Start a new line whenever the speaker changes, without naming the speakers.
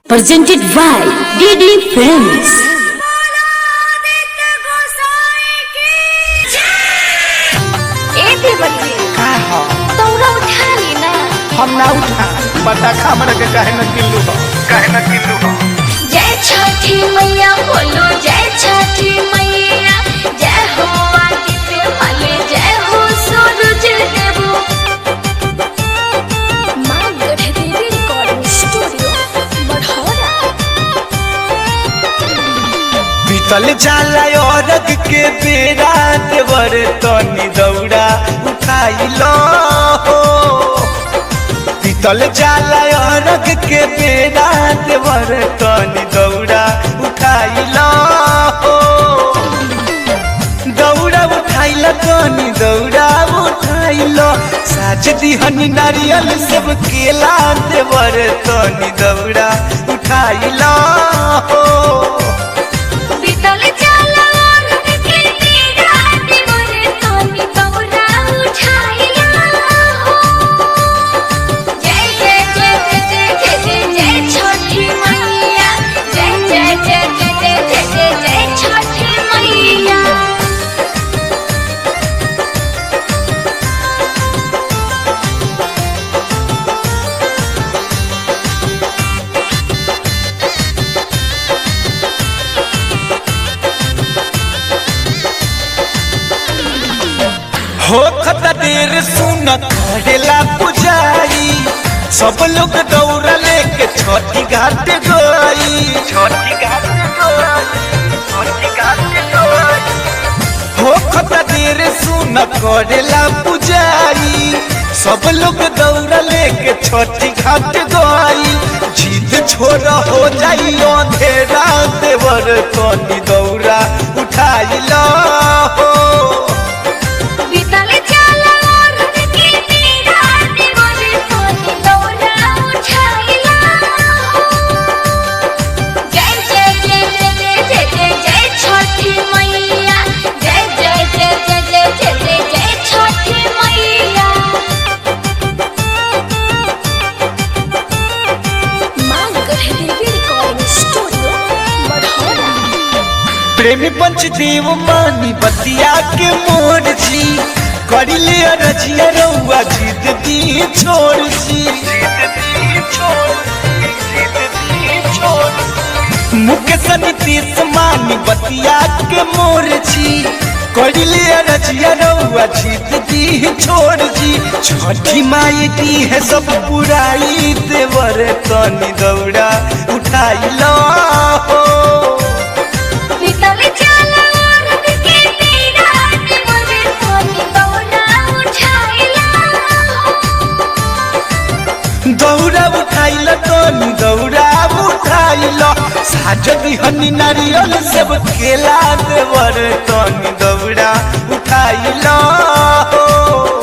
presented by DD Films.
ए देवती
का हो
तौरा उठा ली ना
हम ना उठा बता हमरा के काहे न किल्लू हो काहे न किल्लू हो
जय छठी मैया बोलो जय छठी मैया जय हो आदित्य मल जय हो सूरज देव माँ गढ़ देवी रिकॉर्डिंग स्टूडियो बढ़ौरा
बीतल जाला औरग के बेरा देवर तनी दौड़ा उठाइलो हो बीतल जाला औरग के बेरा देवर तनी दौड़ा उठाइलो हो दौड़ा उठाइलो तनी दौड़ा उठाइलो साज दिहनी नारियल सब केला देवर तनी दौड़ा उठाइलो हो
बीतल जाला औरत के तेरा दिवर तोनी तौरा उठाइला हो जय जय जय जय जय जय जय जय छठी मैया जय जय जय जय जय जय जय जय छठी मैया
हो खता देर सुन करेला पुजारी सब लोग दौड़ा लेके छोटी घाट गई छोटी घाट छोटी घाट हो खता देर सुन करेला पुजारी सब लोग दौड़ा लेके छोटी घाट गई जीत छोड़ हो जाई अंधेरा देवर तनी दौड़ा उठाइला हो
बीतल जाला औरत के तेरा दिवर तोनी तौरा उठाइला हो जय जय जय जय जय जय जय जय छठी मैया जय जय जय जय जय जय जय जय छठी मैया माँ गढ़ देवी रिकॉर्डिंग स्टूडियो बढ़ौरा
प्रेमी पंचदेव मानी बतिया के मोर जी करी ले रजिया रउआ जीत दी छोड़ जी मुकेश नीतीश मानी बतिया के मोर जी करी ले रजिया रउआ जीत दी छोड़ जी छठी माई दी है सब पुराई देवर तनी दौड़ा उठाई लो हो
बीतल जाला औरत के तेरा दिवर तोनी तौरा उठाइला हो
दौड़ा उठाइल तनी दौड़ा उठाइल साज दिहनी नारियल सब केला देवर तनी दौड़ा उठाइल हो